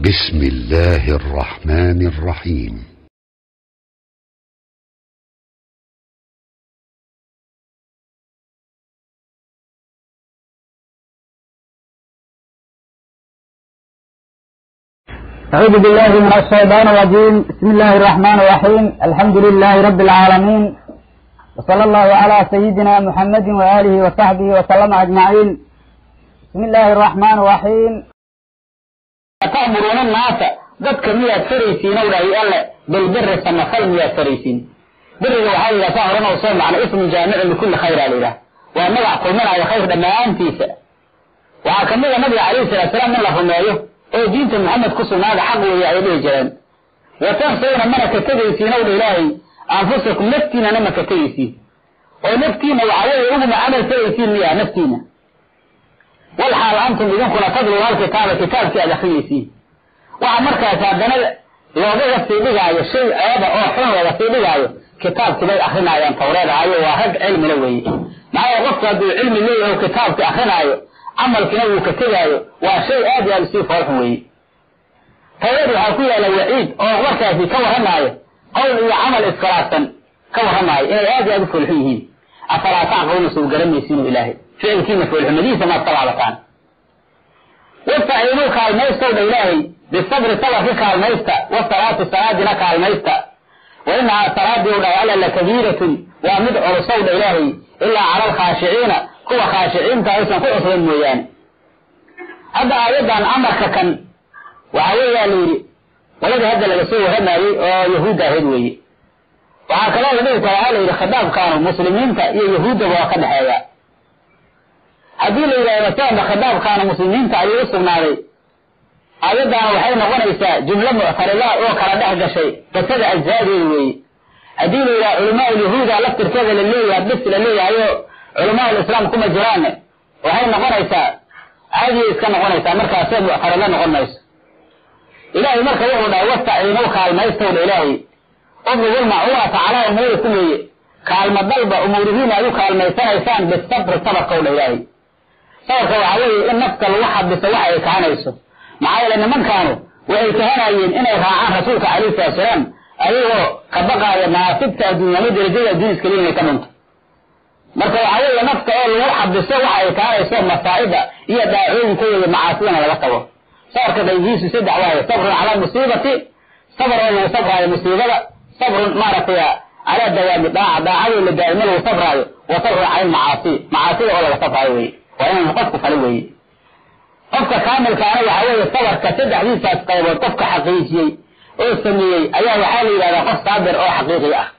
بسم الله الرحمن الرحيم أعوذ بالله من الشيطان الرجيم بسم الله الرحمن الرحيم الحمد لله رب العالمين وصلى الله على سيدنا محمد وآله وصحبه وسلم أجمعين بسم الله الرحمن الرحيم تأمرون الناس dadka miyaad faraysiin ow dhahay alle bilbiri samafal miyaad faraysiin biriga waxaa la yidhaha saa horan oo soo macna ismun jaamicun likulli khayra la yidhaha waa magac kulminaayo khayr dhammaantiisa waxaa kamid a nabiga calayhi salatu salaam in la rumeeyo oo diinta maxamed ku sugnaada xaq weeye ay dhihi jireen watansawna mana ka tegaysiin ow dha ilaahay anfusakum naftiinana ma ka tegaysiin oo naftiina waxaa weeye uguma camal faraysiin miyaa naftiina wal xaal antum idinkuna tadluuna alkitaaba kitaabkii aad akrinaysiin waxa markaas haddana loogaga sii dhigaayo shay ceeba oo xun looga sii dhigaayo kitaabkii bay akrinayaan tawreedaayo waa rag cilmina weeye maxaa qofku hadduu cilmi leeyahay kitaabkii akrinaayo camalkiina wuu ka tegaayo waa shay aad iyo aad usii foolxun weeye tawreed waxaa ku yaalla waciid oo markaasi ka warramaayo qowl iyo camal iskhilaafsan ka warramaayo inay aad iyo aad u foolxun yihiin afalaa tacqiluna suu garanaysiinu ilaahay ficilkiina foolxumadiisa maad ka laabataan wastaciinuu kaalmaystow dha ilaahay bisabri sabarka kaalmaysta wasalaati salaadina kaalmaysta wa inahaa salaadii u dhahay alla lakabiiratun waa mid culusow dha ilaahay ilaa cala alkhaashiciina kuwa khaashiciinta aysan ku cusban mooyaane hadda aayaddan amarka kan waxaa weeyaa la yidhi qoladii hadda laga soo warramayey oo yahuudda ahayd weeye waxaa kaloo la dhihi karaa la yidhi khitaabkaanu muslimiinta iyo yahuuddaba waa ka dhexeeya haddii la yidhahdo masalanba khitaabkaanu muslimiinta ayuu u sugnaaday aayaddaana waxay noqonaysaa jumlo muctarida oo kala dhex gashay qisada ajzaadeeda weeye haddii la yidhaha culamaa ulyahuuda laftirkeeda la leeyahay bis la leeyahayo culamaa ulislaam kuma jiraanne waxay noqonaysaa caadiyay iska noqonaysaa markaasoo muctarida noqon mayso ilaahay marka wuxuu dhahay wastaciinuu kaalmaystowdha ilaahay udlubul macuunata calaa umuurikum weeye kaalma dalba umuurihiina ay u kaalmaysanaysaan bisabri sabarkowdha ilaahay sabarka waxaa weeye in nafta lagu xabiso waxa ay kahanayso maxaa yeele nimankaanu waxay kahanayeen inay raacaan rasuulka calayhi salatu salaam ayagoo ka baqaaya naasibta adduunyama darajada adduun iskaliya inay ka dhunto marka waxaa weeye nafta oo lagu xabiso waxa ay kahanayso masaa'ida iyo daacooyinka weeye macaasidana laga tago sabarka qaybihiisu saddex waaye sabrun calaa musiibati sabr oo lagu sabraayo musiibada sabrun maaragtay calaa dawaami daaca daacadoo la daa'imo lagu sabraayo wa sabrun cala almacaasi macaasida oo laga sabraayo weye waa inaan qofku fali weeye qofka kaamilkaana waxaa weeye sabarka saddexdiisaas qaybood qofka xaqiijiyey oo sameeyey ayaa waxaa la yidhahdaa qof saabir oo xaqiiqi ah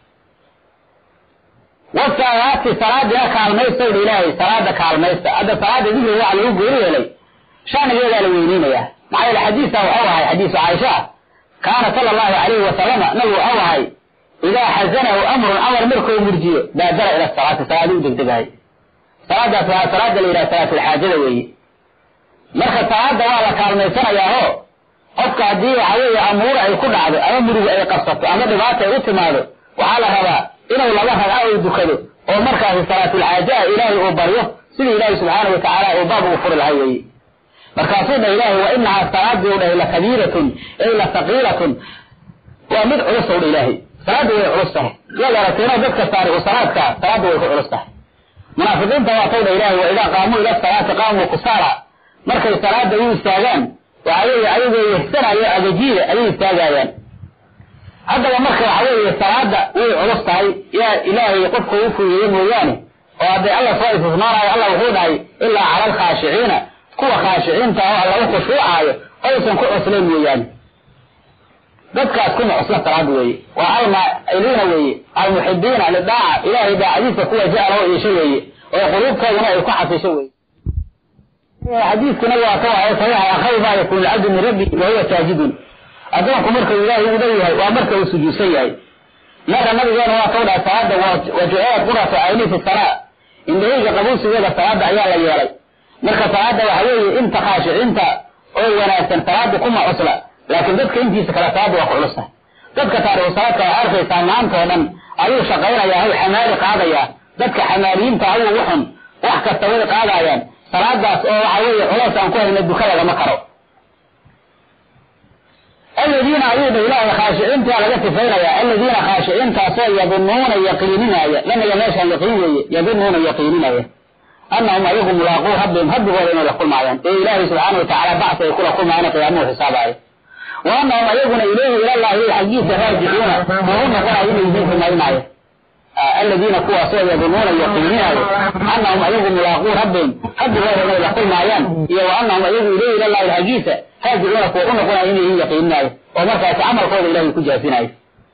wasalaati salaadina kaalmaystowdha ilaahay salaada kaalmaysta hadda salaada dikriga waxa lagu gooni yeelay shanigeedaa la weyneynayaa maxaa yeele xadiisa waxau ahay xadiisu caaisha kaana sala allahu calayhi wasalama nabigu waxau ahay idaa xasanahu amrun amar markuu murjiyo baadara ila salaati salaadi u degdegahay salaadaas waa salaada la yidhaha salaatulxaajada weeye marka salaada waa la kaalmaysanayaao qofka haddii waxa weeye amuur ay ku dhacdo ama murugu ay qabsato ama dhibaata ay u timaado waxaa la rabaa inuu laba ragca u dukado oo markaasi salaatulxaajaha ilaahay uu baryo sidii ilaahay subxaana wa tacaala uu baab ugu furi lahay weeye markaasuu dhah ilaahay wa inahaa salaadii u dhahay lakabiiratun ay la saqiilatun waa mid culus ow dha ilaahay salaada way culus tahay yaad aragteenoo dadka saariqu salaadka salaada way ku culus tahay munaafiqiinta waa taw dha ilaahay wa idaa qaamuu ila salaati qaamuu kusaala markay salaada u istaagaan waxa weeye ayagoo yehsanayo agajiida ayay istaagayaan haddaba marka waxa weeye salaada way culus tahay yaa ilaahay qofka u fuuyeeye mooyaane oo hadday alla soo istismaanayo alla wuxuu dhahay ilaa cala alkhaashiciina kuwa khaashiciinta oo alla u khushuucaayo oysan ku cuslayn mooyaane dadkaas kuma cusla salaad weeye waa almaa'iliina weeye almuxibiina lidaaca ilaahay daacadiisa kuwa jecla oo iisho weeye oo quluubtooduna ay ku xasisho weeye xadiiskuna waa ka waay saxiixa akhayr maa yakunu lcabdu min rabbi wa huwa saajidun addoonku markuu ilaahay u dhow yahay waa marka uu sujuudsan yahay marka nabigeena waa kau dhahay salaada wajuceed quratu ayni fi salaa indhahayga qabuusigeeda salaada ayaa la yeelay marka salaada waxa weeye inta khaashiciinta oo wanaagsan salaada kuma cusla laakiin dadka intiisa kale salaada waa ku culustahay dadka taariku salaadka waa arkaysaa maanta oo dhan ayuu shaqaynayaa hay xamaali qaadayaa dadka xamaaliyiinta ayuu uxun wax kasta way qaadayaan salaadaas oo waxa weeye culays aan ku hayna duka lagama karo aladiina ayuu dha ilaahay khaashiciintaa laga sifaynaya aladiina khaashiciintaasoo yadunuuna yaqiininaya lamiga meeshaan yaqiin weeye yadunuuna yaqiininaya annahum ayagu mulaaquu rabbihim rabbigooda inay la kulmaayaan ee ilaahay subxaana watacaala bacsi ay kula kulmaayaan qiyaamuhu xisaabaayo wa annahum ayaguna ilayhi ilallahi xaggiisa raajicuuna oo u noqonayo inay yihiin rumaynaayo aladiina kuwaasoo yadunuuna yaqiininaayo annahum ayagu mulaaquu rabbihim rabbigooda inay la kulmaayaan iyo wa annahum ayagu ilayhi ilallahi xaggiisa raajicuuna kuwa u noqonayo inay yihiin yaqiininaayo oo markaasi camalkooda ilahay ku jaasinayo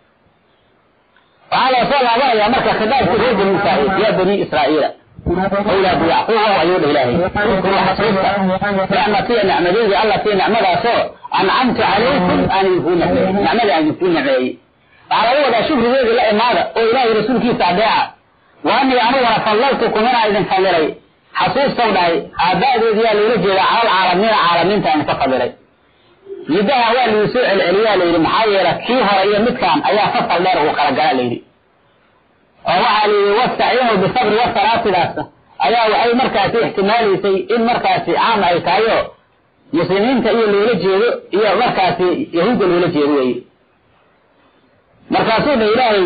waxaa loo soo laabanayaa marka khidaabkii reer bani israa'iil yaa bani israa'iila awlaadu yacquub ayuu dha ilaahay iskuru xasuusta nicmatiya nicmadaydi allatii nicmadaasoo ancamtu calaykum aan idinkuu nicmeeyey nicmadii aan idinkuu nicmeeyey waxaa laga wadaa shukrigeedii la imaada oo ilaahay rasuulkiisa adeeca wa anii aniguna fadlaltukum inaa idin fadilay xasuustow dhahay aaba'deedi yaa loola jeedaa calal caalamiina caalamiinta aan ka fadilay middaha waa lagu soo celceliyaa layidhi maxaa yeele kii hore iyo midkaan ayaa fasal dheer uu kala gala layidhi oo waxaa layidhi wastaciinuu bisabri wasalaatidaas ayaa waxay markaasi ixtimaalaysay in markaasi caam ay tahay oo muslimiinta iyo loola jeedo iyo markaasi yahuudda loola jeedo weeye markaasuu dha ilaahay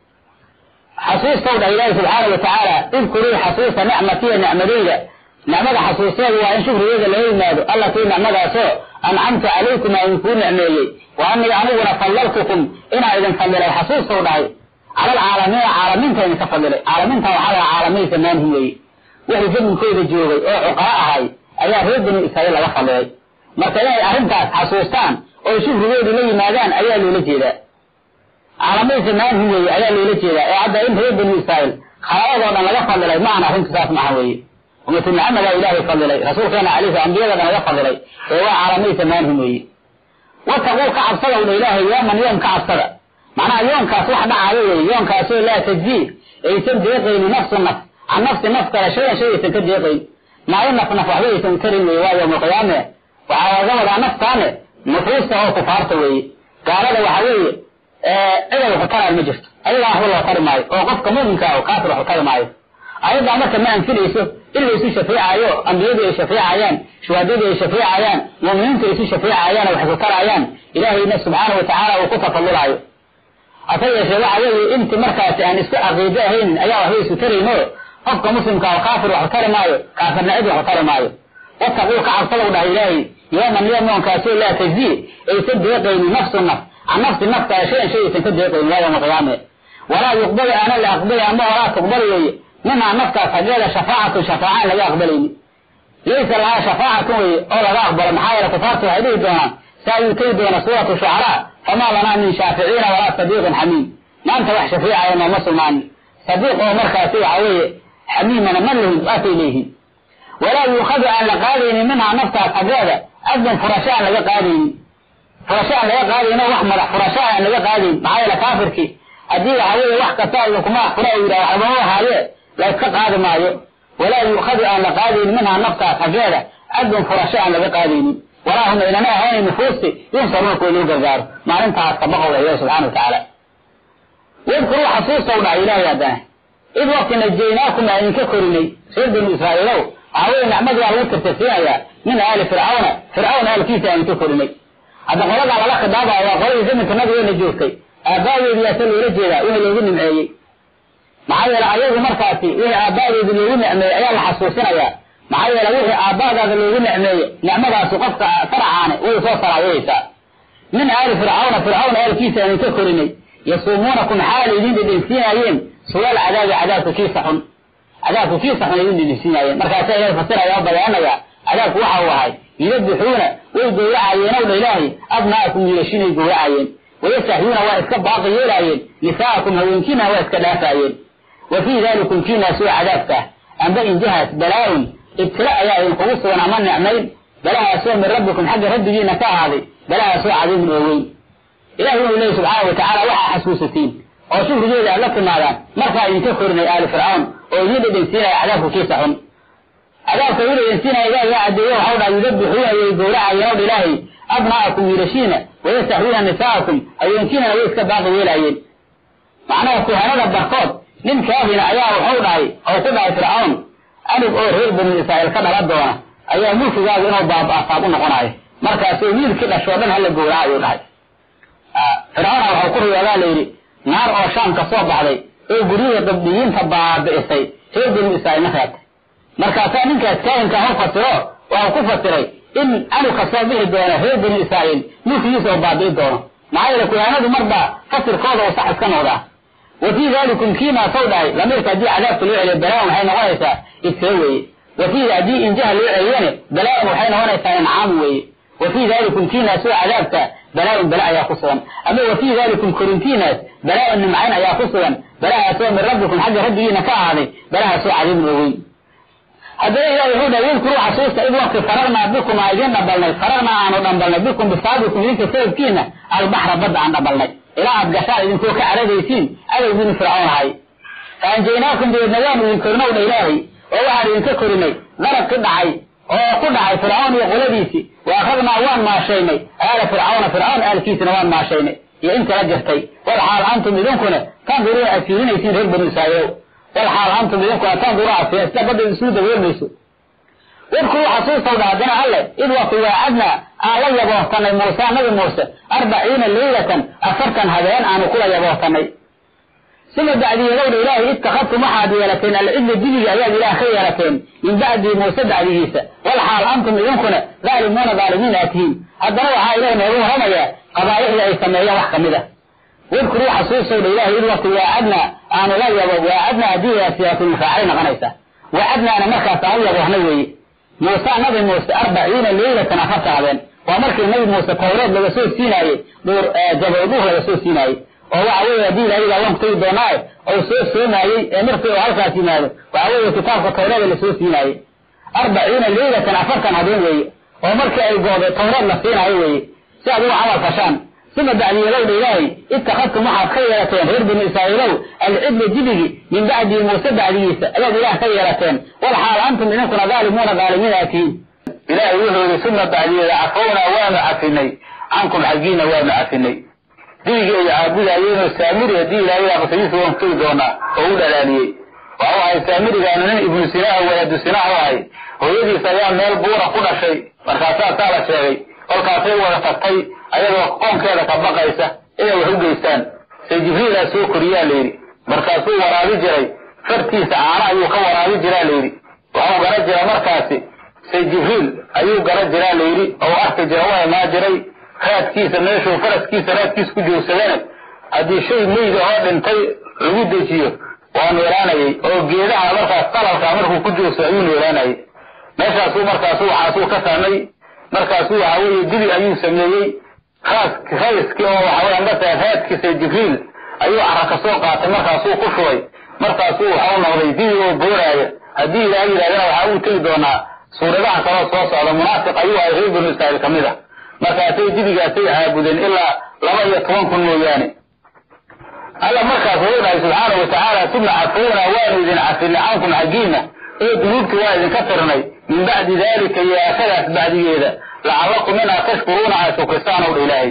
xasuustow dha ilaahay subxaana wa tacaala idkurii xasuusta nicmatiya nicmadayda nicmada xasuusteedu waa in shukrigeeda laga yimaado allatii nicmadaasoo ancamtu calaykum aan idinkuu nicmeeyey wa anii aniguna fadlaltukum inaa idin fadilay xasuustow dhahay cala alcaalamiina caalamiinta idinka fadilay caalamiinta waxaa lahaa caalamiin zamaanhi weeye wixii zaminkooda joogay oo cuqara ahay ayaa reer bani israa'iil laga fadilay marka inay arrintaas xasuustaan oo shukrigeedu la yimaadaan ayaa loola jeedaa caalamiin zamaanhi weeye ayaa loola jeedaa oo hadda in reer bani israa'iil khalaadoo dhan laga fadilay ma aha arrintu saas maaha weeye ummatu maxamedaa ilaahay fadilay rasuulkeena calayhi ambiyada dhan laga fadilay ee waa caalamiin zamaanhi weeye wataquu ka cabsada udha ilaahay yooman yoom ka cabsada macnaha yoonkaas wax dhacaayo weeye yoonkaasoo laa tajzii aysan deeqayni nafsu naf can nafsi naf kale shayan shay aysan ka deeqayn maayo naf naf waxba aysan karin weye waa yowmalqiyaame waxaa laga wadaa naftaane nufuusta oo kufaarta weeye gaalada waxa weeye ciday waxu taraan ma jirto ayagaa waxba loo tari maayo oo qofka muminka ah kaafir waxu tari maayo ayaddaa marka ma anfinayso in laysu shafeecayo ambiyadu ay shafeecayaan shuhadadu ay shafeecayaan muuminiintu ay isu shafeecayaan wax isu tarayaan ilaahayna subxaana wa tacaala uu ku tafadulaayo hase yeeshee waxa weeye inti markaasi aan isku caqiido ahaynin ayaa waxba isu tarayno qofka muslimka oo kaafir waxu tari maayo kaafirna cid waxu tari maayo wataquu ka cabsadow dhahay ilaahay yooman yoom yoonkaasoo laa tajzii aysan deeqaynin nafsu naf can nafsi naf kale shayan shay aysan ka deeqaynin waa yowma qiyaame walaa yuqbalu aana la aqbali ama walaa tuqbali weeye minhaa nafkaas xaggeeda shafaacatu shafaacaan laga aqbalayni laysa lahaa shafaacatun weye oo laga aqbalo maxaa yeele kufaartu waxay dhihi doonaan saa yuu tegi doona suuratu shucaraa famaa lanaa min shaaficiina walaa sadiiqin xamiim maanta wax shafiicaya nooma sugnaanin sadiiq oo markaasi waxa weeye xamiimana ma lihin waatay leeyihiin walaa yuukhadu aan la qaadaynin minhaa naftaas xaggeeda adun furasho aan laga qaadaynin furasho aan laga qaadayno wax madax furasho aan laga qaadayn maxaa yeele kaafirkii haddii waxa weeye wax kasta idinkuma fura u yidhaha waxbama ahaaye la iska qaadi maayo walaa yuukhadu aan la qaadaynin minhaa naftaas xaggeeda adun furasho aan laga qaadaynin walaa hum aynana ahayn nufuusti yunsaruuna kuwa loo gargaaro maalintaas kabaqow ilahi subxana wa tacaala wadkuruu xasuustow dhahay ilaahay haddana id waqti najaynaakum aan idinka korinay reer banu israa'iilow waxaa weye nicmadii waa lagu tirtirsiinayaa min aali fircawna fircawn aalkiisa aan idinka korinay hadda qoladaa lala khidaabaya waa qoladii zamanka nabigeena joogtay aabaadeedi yaase loola jeedaa wixii loogu nimceeyey maxaa yeele ayagu markaasi wixii aabaadeedi loogu nicmeeyey ayaa la xasuusinayaa maxaa yeele wixii aabbaadaada loogu nicmeeye nicmadaasi qofka faracaane way soo saraayaysaa min aali fircawna fircawn aalkiisa aan idinka korinay yasuumuunakum xaal idin dhedhensiinaayeen suwaal cadaabi cadaabka kiisa xun cadaabka kiisa xun idin dhedhensiinaayeen markaasaa ilahay fasiraya oo bayaanaya cadaabku waxa uu ahay yudabixuuna way gowracayeenow dha ilaahay abna'akum wiilashinay gowracayeen wayastahyuuna waa iska baaqi yeelaayeen nisaa'akum haweenkiina waa iska dhaafaayeen wa fii dalikum kiinaasoo cadaabka ah amba injahaas balaa-un ibtila ayaa idinkugu sugan ama nicmayn balahaasoo min rabbikum xagga rabbigiina ka ahaaday balahaasoo cadiimun oo weyn ilahi wuxuu leeyi subxaana wa tacaala waxaa xasuusatiin oo shukrigeeda aad la timaadaan markaa idinka korinay aali fircawn oo idiin dhedhensiinaya cadaabka kiisa xun cadaabka idiin dhedhensiinaya ilaah yaa cadeeye waxau dhaha yudabixuuna way gowracayeen ow dha ilaahay abna'akum wiilashiina wayastaxyuuna nisaa'akum haweenkiinana way iska baaqi yeelaayeen macnaha kuhanada barkood nin kaahina ayaa waxau dhahay oo ku dhahay fircawn anug oo reer bani israa'iil ka dhala doona ayaa mulkigaagu inuu baaba'asaab u noqonayo markaasoo wiilkii dhashoo dhan hala gowracayo dhahay fircoona waxau ku riyoodaa la yidhi naar oo shaam ka soo baxday oo guryihii dabdhiyiinta baabi'isay reer banu israa'iilna reebtay markaasaa ninkaas kaahinka hor fasiro waxau ku fasiray in anug ka soo bixi doono reer banu israa'iil mulkigiisa oo baabi'i doono maxaa yeele kuyaanadu marba fasirkooda oo sax iska noqdaa wa fii dalikum kiinaa sow dhahay lamiirka haddii cadaabka loo celiyo balaa waxay noqonaysaa ibtiro weeye wa fii haddii injaha loo celiyane balaa waxay noqonaysaa incaam weeye wa fii dalikum kiinaas oo cadaabka balaa-un bala ayaa ku sugan ama wa fii dalikum korintiinaas balaa-un nimcayn ayaa ku sugan balahaasoo min rabbikum xagga rabbigiina ka ahaaday balahaasoo cadiibun oo weyn haddana ilahi wuxuu dhahay wadkuruu xasuusta id wakti fararnaa bikum aa idin dhabalnay fararnaa aanu dhambalnay bikum bisaabikum idinka sababkiina albaxra badda aan dhabalnay ilaa aad gashaan idinkoo ka caradaysiin adowgiinu fircoon ahay faanjaynaakum dabeedna waanu idin korinow dha ilaahay oo waxaan idinka korinay darab ki dhacay oo ku dhacay fircawn iyo qoladiisii wa akhadnaa waan maashaynay aala fircawna fircawn aalkiisina waan maashaynay iyo intala jirtay wal xaal antum idinkuna tanduruuna aad fiirinaysiin reer banu israa'iilow wal xaal antum idinkuna tanduruuna aad fiirin sida badda isuu daboolmayso wadkuruu xasuustow dha haddana alle id waqti waacadnaa aan la yaboohtanay muuse nabi muuse arbaciina leylatan afartan habeen aanu kula yaboohtanay suma bacdiyadowdha ilaahay ittakhadtum waxaad yeelateen alcidla dibiga ayaad ilaah ka yeelateen min bacdii muuse bacdigiisa wal xaal antum idinkuna daalimuuna daalimiin aad tihiin haddana waxaa ilaah noogu waramayaa qabaa'ixdii ay sameeyeen wax ka mid a wadkuruu xasuustowdha ilaahay id waqti waacadnaa aanu la yabo waacadnaa haddii siyaatulmufaacil noqonaysa waacadnaana markaas aan u yaboohna weeye muuse nabi muuse arbaciina leylatan afarta habeen waa markii nabi muuse tawreed laga soo siinaayey dhuur jabowduh laga soo siinaayey oo waxa weeye haddii ilahigaa waan kutagi doonaaye ou soo soomaayey ee markii uu halkaas yimaado waxa weeye kitaabka tawreeda lasoo siinaayey arbaciina leylatan afartan habeen weeye oo markii ay gooday tawreed la siinaayo weeye si aad ugu camal fashaan suma bacdiyadowdha ilaahay ittakhadtum waxaad ka yeelateen reer binu israa'iilow alcidla dibigi min bacdii muuse bacdigiisa ayaad ilaah ka yeelateen wal xaal antum idinkuna daalimuuna daalimiin aatiin ilaahay wuxuu yihi suma bacdiyada cafownaa waanu cafinay cankum xaggiina waanu cafinay dibigii ay caabudayeenoo saamiri haddii ilaahay qisadiisa waan kutagi doonaa oo u dhalaaliyey waxau ahay saamirigaanu nin ibnu sinaaha walaadu sinaahu ahay hooyadiis ayaa meel buura ku dhashay markaasaa saa la sheegay kolkaasay wada tagtay ayadoo qoonkeeda ka baqaysa inay wax u geystaan say jibriilaa soo koriyaa layidhi markaasuu waraabi jiray fartiisa caano ayuu ka waraabi jiraa layidhi waxuu gara jira markaasi say jibriil ayuu gara jiraa layidhi oo arki jira u imaa jiray raadkiisa meeshuu faraskiisa raadkiisa ku joogsadana haddii shay meyda oo dhintay lagu dejiyo waa noolaanayay oo geedaha markaas qalalka markuu ku joogsado ayuu noolaanayay meeshaasuu markaasu waxaasuu ka saamay markaasuu waxa weeye dibi ayuu sameeyey rayskii oo waxawey ambata raadkiisa jibriil ayuu cara ka soo qaatay markaasuu ku shubay markaasuu waxau noqday dibi oo booraaya haddii ilaah yidhahdana waxaa uu tegi doonaa suuradaha kaloo soo socda munaafiq ayuu ahay reer banu israa'iil ka mid a markaasay dibigaasay caabudeen ilaa laba iyo toban kun mooyaane alla markaas wuxuu dhahay subxaana wa tacaala suma cafownaa waanu idin cafinay cankum xaggiina ee dunuubtii waa idinka tirnay min bacdi daalika iyo aashadaas bacdigeeda lacallakum inaa tashkuruuna aad shukrisaan ow dha ilaahay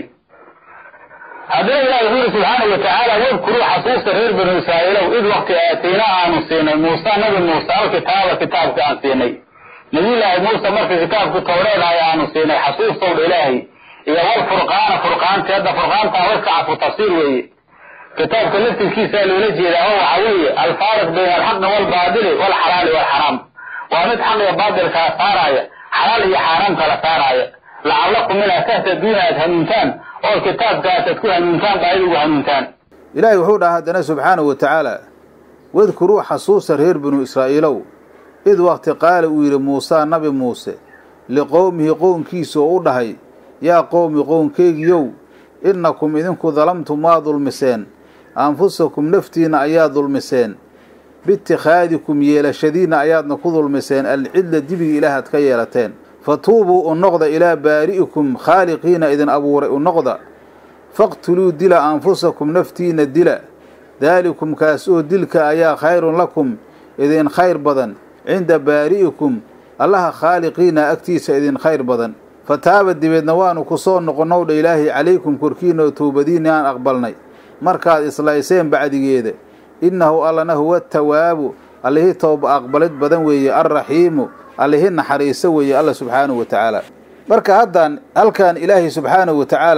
haddana ilahi wuxuu yihi subxaana wa tacaala wadkuruu xasuusta reer banu israa'iilow id wakti aataynaa aanu siinay muuse nabi muuse alkitaaba kitaabka aan siinay nabiyullaahi muuse markii kitaabku tawreedahay aanu siinay xasuustow dha ilaahay iyo walfurqaana furqaanti hadda furqaantaa waska cafu tafsiir weeye kitaabka laftirkiisaa loola jeedaa oo waxa weeye alfaariq bayna alxaqi waalbaadili waalxalaali waalxaraam waa mid xaq iyo baadilkaa saaraaya xalaal iyo xaaraam kala saaraaya lacallakum inaa tahtaduuna aad hanuuntaan oo kitaabkaas aad ku hanuuntaan baa idigu hanuuntaan ilaahay wuxuu dhaha haddana subxaanahu wa tacaala wadkuruu xasuusa reer binu israa'iilow id wakti qaala uu yidhi muusaa nabi muuse liqowmihi qownkiisa oo u dhahay yaa qowmi qownkeygiyow innakum idinku dalamtum waa dulmiseen anfusakum naftiinna ayaa dulmiseen biitikhaadikum yeelashadiinna ayaadna ku dulmiseen alcidla dibiga ilaahaad ka yeelateen fa tuubuu u noqda ilaa baari'ikum khaaliqiina idin abuuray u noqda faqtuluu dila anfusakum naftiinna dila daalikum kaas oo dilka ayaa khayrun lakum idin khayr badan cinda baari'ikum allaha khaaliqiina agtiisa idin khayr badan fa taaba dibeedna waanu ku soo noqonnowdha ilaahay calaykum korkiina oo toobadiinni aan aqbalnay markaad islayseen bacdigeeda innahu allana huwa tawaabu allihii tooba aqbalid badan weeye alraxiimu allihii naxariiso weeye alla subxaanahu wa tacaala marka haddaan halkan ilaahay subxaanahu wa tacaala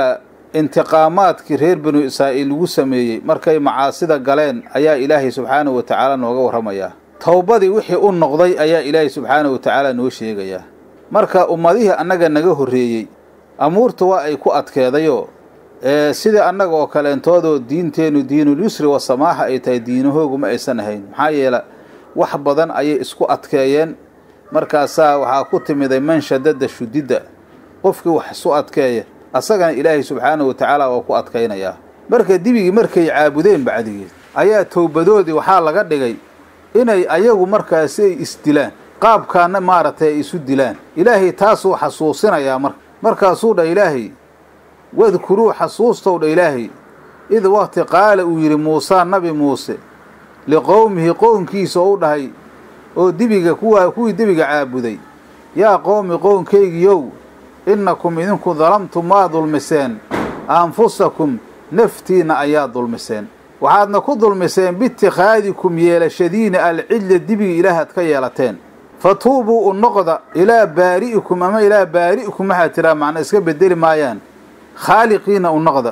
intiqaamaadkii reer banu israa'iil lagu sameeyey markay macaasida galeen ayaa ilaahay subxaanahu wa tacaala nooga warramayaa towbadii wixii u noqday ayaa ilaahay subxaanahu wa tacaala noo sheegayaa marka ummadihii annaga naga horreeyey amuurta waa ay ku adkeedayoo ee sidai annaga oo kaleentoodoo diinteennu diinul yusri wa samaaxa ay tahay diinahoogu ma aysan ahayn maxaa yeele wax badan ayay isku adkeeyeen markaasaa waxaa ku timiday man shadada shudidda qofkii wax isu adkeeya asagana ilaahay subxaanahu wa tacaala waa ku adkaynayaa marka dibigii markay caabudeen bacdigeed ayaa towbadoodii waxaa laga dhigay inay ayagu markaasi ay isdilaan qaabkaana maaragtay ay isu dilaan ilaahay taasuu xasuusinayaa marka markaasuu dha ilaahay wadkuruu xasuustow dha ilaahay id waqti qaala uu yidhi muusaa nabi muuse liqowmihi qownkiisa ou dhahay oo dibiga kuwaa kuwii dibiga caabuday yaa qowmi qownkaygiyow innakum idinku dalamtum waa dulmiseen anfusakum naftiinna ayaa dulmiseen waxaadna ku dulmiseen biitikhaadikum yeelashadiina alcidla dibiga ilaahaad ka yeelateen fa tuubuu u noqda ilaa baari'ikum ama ilaa baari'ikum waxaad tiraa macna iska bedeli maayaan khaaliqiina u noqda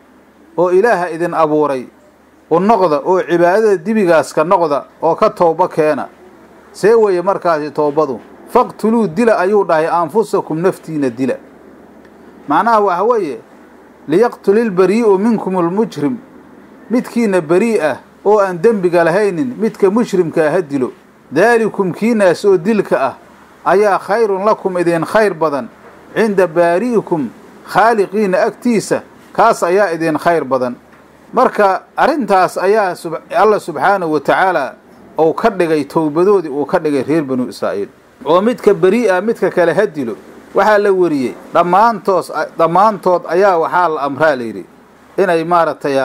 oo ilaaha idin abuuray u noqda oo cibaadada dibigaas ka noqda oo ka toobo keena see weeye markaasi toobadu faqtuluu dila ayuu dhahay anfusakum naftiina dila macnaha waxa weeye liyaqtulilbarii'u minkum almujrim midkiina berii ah oo aan dembiga lahaynin midka mushrimkaa ha dilo daalikum kiinaas oo dilka ah ayaa khayrun lakum idin khayr badan cinda baari'ikum khaaliqiina agtiisa kaas ayaa idin khayr badan marka arrintaas ayaa alla subxaanahu wa tacaala uu ka dhigay towbadoodii uu ka dhigay reer banu israa'iil oo midka beri ah midka kale ha dilo waxaa la weriyey dhammaantoos dhammaantood ayaa waxaa la amraa layidhi inay maaragtay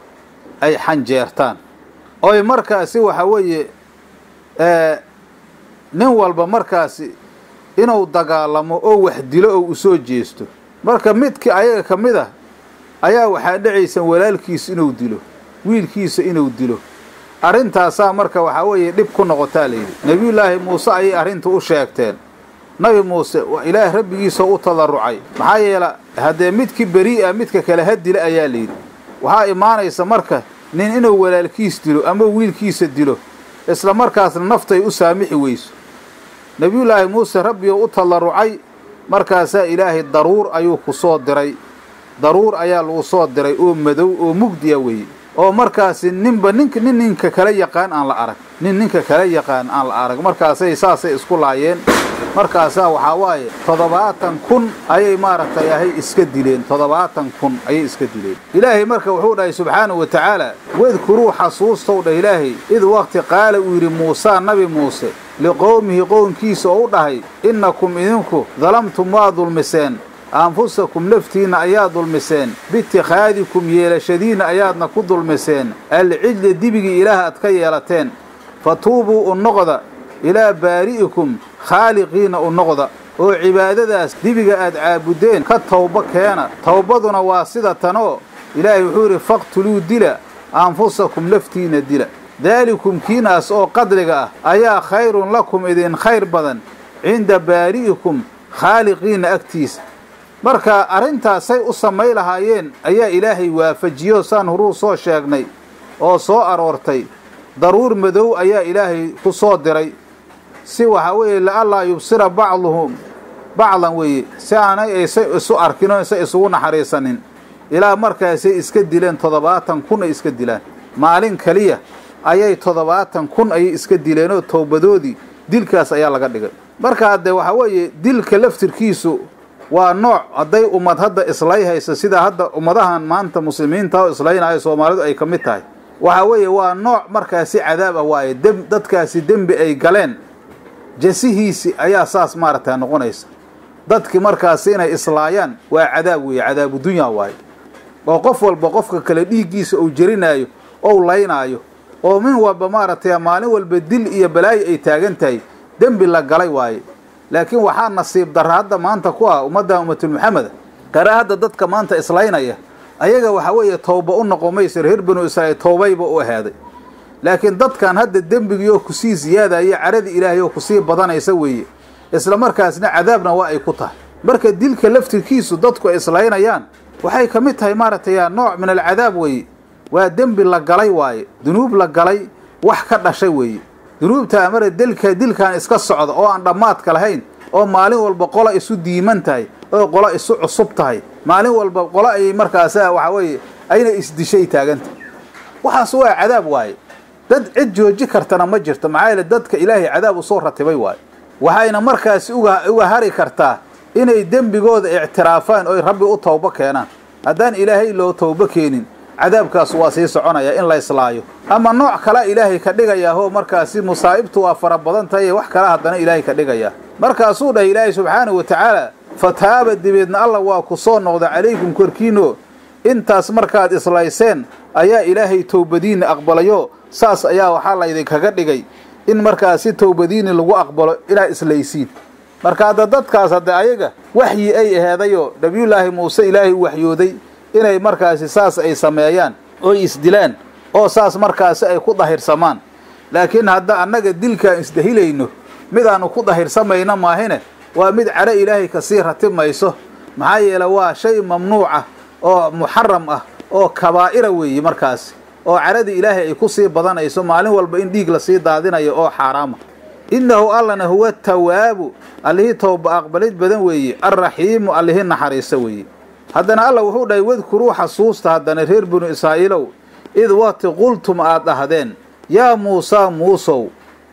ay xanjeertaan oy markaasi waxa weeye nin walba markaasi inuu dagaalamo oo wax dilo oo u soo jeesto marka midkii ayaga ka mid ah ayaa waxaa dhacaysa walaalkiisa inuu dilo wiilkiisa inuu dilo arrintaasaa marka waxaa weeye dhib ku noqotaa layidhi nebiyullaahi muuse ayay arrinta u sheegteen nabi muuse waa ilaah rabbigiisa u tadarrucay maxaa yeela haddee midkii berii ah midka kale ha dila ayaa layidhi waxaa imaanaysa marka nin inuu walaalkiis dilo ama wiilkiisa dilo isla markaasna naftay u saamixi weyso nebiyullaahi muuse rabbioo u tadarrucay markaasaa ilaahay daruur ayuu ku soo diray daruur ayaa lagu soo diray oo madow oo mugdiya weeye oo markaasi ninba nink nin ninka kala yaqaan aan la arag nin ninka kala yaqaan aan la arag markaasay saasay isku laayeen markaasaa waxaa waaye toddobaatan kun ayay maaragtay ahay iska dileen toddobaatan kun ayay iska dileen ilaahay marka wuxuu dhahay subxaanahu wa tacaala wadkuruu xasuustow dhah ilaahay id waqti qaala uu yidhi muusaa nabi muuse liqowmihi qownkiisa oo u dhahay innakum idinku dalamtum waa dulmiseen anfusakum naftiinna ayaa dulmiseen biitikhaadikum yeelashadiinna ayaadna ku dulmiseen alcijla dibigii ilaah aad ka yeelateen fa tuubuu u noqda ilaa baari'ikum khaaliqiina u noqda oo cibaadadaas dibiga aad caabuddeen ka towbo keena towbaduna waa sida tanoo ilaahay wuxuu yidhi faqtuluu dila anfusakum naftiinna dila daalikum kiinaas oo qadliga ah ayaa khayrun lakum idin khayr badan cinda baari'ikum khaaliqiina agtiisa marka arrintaasay u samay lahaayeen ayaa ilaahay waafajiyo saan horuu soo sheegnay oo soo aroortay daruur madow ayaa ilaahay ku soo diray si waxaa weeye liallaa yubsira bacduhum bacdan weeye si aanay aysa isu arkin oo aysa isugu naxariisanin ilaa markaasay iska dileen toddobaatan kun ay iska dilaan maalin keliya ayay toddobaatan kun ayay iska dileenoo towbadoodii dilkaas ayaa laga dhigay marka haddee waxaa weeye dilka laftirkiisu waa nooc hadday ummad hadda islay hayso sida hadda ummadahan maanta muslimiinta oo islaynayo soomaalidu ay ka mid tahay waxaa weeye waa nooc markaasi cadaab ah waaye dem dadkaasi dembi ay galeen jasihiisi ayaa saas maaragta noqonaysa dadki markaasi inay islaayaan waa cadaab weeye cadaabu dunya waaye oo qof walba qofka kale dhiiggiisa uu jerinaayo ou laynaayo oo min walba maaragtay maalin walba dil iyo balaayo ay taagan tahay dembi la galay waaye laakiin waxaa nasiib darra hadda maanta ku ah ummadda ummatul maxameda kara hadda dadka maanta islaynaya ayaga waxaa weeye towba u noqon maysa reer banu israa'iil towbayba u ahaaday laakiin dadkan hadda dembigii oo kusii siyaadaya caradii ilaahay oo kusii badanaysa weeye isla markaasna cadaabna waa ay ku tahay marka dilka laftirkiisu dadku ay islaynayaan waxay ka mid tahay maaragtay nooc min alcadaab weeye waa dembi la galay waaye dunuub la galay wax ka dhashay weeye dunuubta amara dilka dilkan iska socda oo aan dhammaadka lahayn oo maalin walba qolo isu diiman tahay oo qolo isu cusub tahay maalin walba qolo ayay markaasa waxa weeye ayna isdishay taagantahay waxaas waa cadaab waaye dad cid jooji kartana ma jirto maxaa yeele dadka ilaahay cadaab usoo ratibay waaye waxayna markaasi uga uga hari kartaa inay dembigooda ictiraafaan oy rabbi u tawbo keenaan haddaan ilaahay loo tawbo keenin cadaabkaas waa sii soconaya in la islaayo ama nooc kala ilaahay ka dhigayaa oo markaasi musaa'ibtu waa fara badan tahay ee wax kala haddana ilaahay ka dhigayaa markaasuu dhahay ilaahay subxaanahu wa tacaala fataaba dibeedna alla waa ku soo noqda calaykum korkiino intaas markaad islayseen ayaa ilaahay towbadiinna aqbalayo saas ayaa waxaa laydinkaga dhigay in markaasi towbadiini lagu aqbalo inaad islaysiin marka hadda dadkaas hadda ayaga waxyi ay aheedayoo nabiyullaahi muuse ilaahay u waxyooday inay markaasi saas ay sameeyaan oy isdilaan oo saas markaasi ay ku dahirsamaan laakiin hadda annaga dilkaan isdahilayno midaannu ku dahirsamayno maahine waa mid cadho ilaahay kasii ratib mayso maxaa yeele waa shay mamnuuca oo muxaram ah oo kabaa'ira weeye markaasi oo cadhadii ilaahay ay ku sii badanayso maalin walba in dhiig lasii daadinayo oo xaaraama innahu allana huwa tawaabu allihii towba aqbalid badan weeye alraxiimu allihii naxariisa weeye haddana alla wuxuu dhahay wadkuruu xasuusta haddana reer binu israa'iilow id waqti qultum aad dhahdeen yaa muusaa muusow